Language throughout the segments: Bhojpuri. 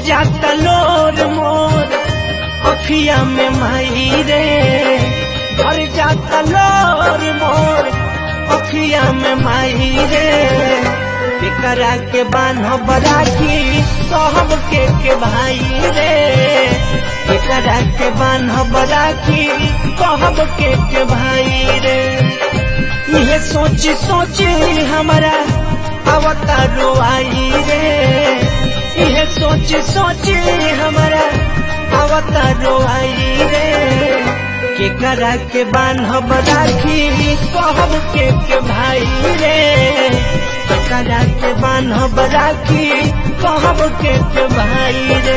जाता लोर मोर अखिया में माई रे भर जाता लोर मोर अखिया में माई रे केकरा के बान्ह बराखी कहब के के भाई रे केकरा के बान्ह बराखी कहब के के भाई रे यह सोची सोची हमारा अवतारो आई रे यह सोची सोची हमारा अवतारो आई रे केकरा के बान्हब राखी कहब के के भाई रे केकरा के बान्हब राखी कहब के के भाई रे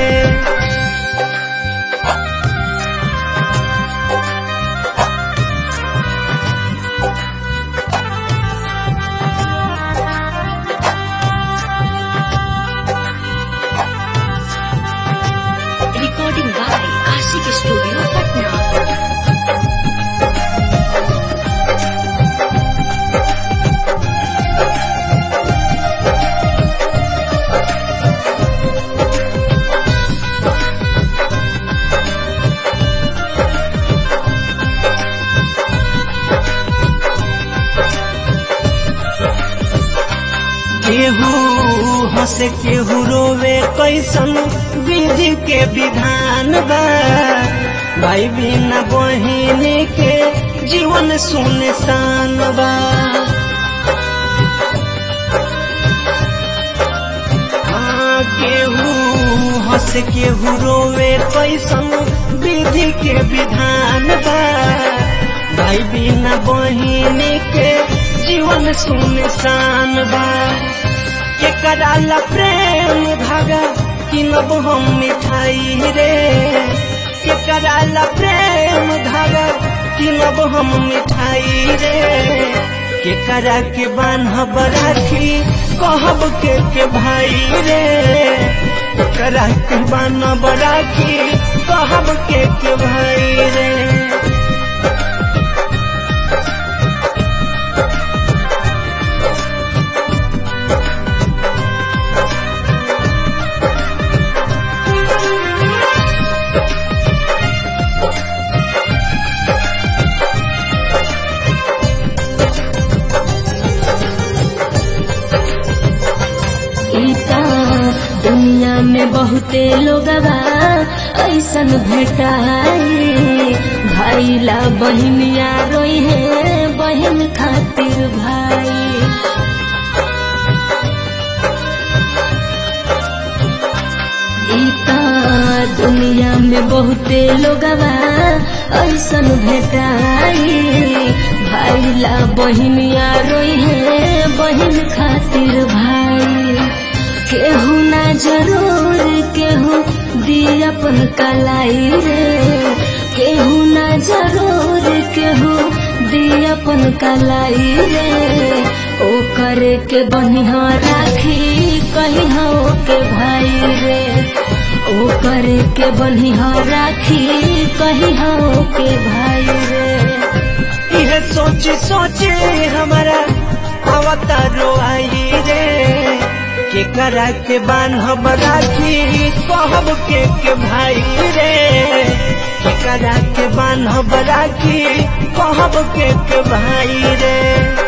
Recording by Ashik Studio, Patna. केहू हंसे केहू रोवे कैसन विधि के विधान बा भाई बिना बहिन के जीवन सुनसान बा हाँ, केहू हंस केहू रोवे कैसन विधि के विधान बा भाई बिना बहिन के जीवन सुनसान बा के कराला प्रेम धागा किनब हम मिठाई रे के कराला प्रेम धागा किनब हम मिठाई रे के करा के बान्हब राखी कहब के के भाई रे के करा के बान्हब राखी कहब के के भाई रे इता दुनिया में बहुते लोगवा ऐसन भेटाई भाईला बहनिया रोई है बहन खातिर भाई इता दुनिया में बहुते लोगवा ऐसन भेटाई भाईला बहनिया रोई है बहन खातिर भाई केहू ना जरूर केहू दी अपन कलाई रे केहू ना जरूर केहू दी अपन कलाई रे ओ करे के बनिहा राखी कही हो के भाई रे ओ करे के बनिहा राखी कही हो के भाई रे यह सोच सोचे हमारा अवतारो आई रे के करा के बान्हब राखी कहब के के भाई रे के करा के बान्हब राखी कहब के के भाई रे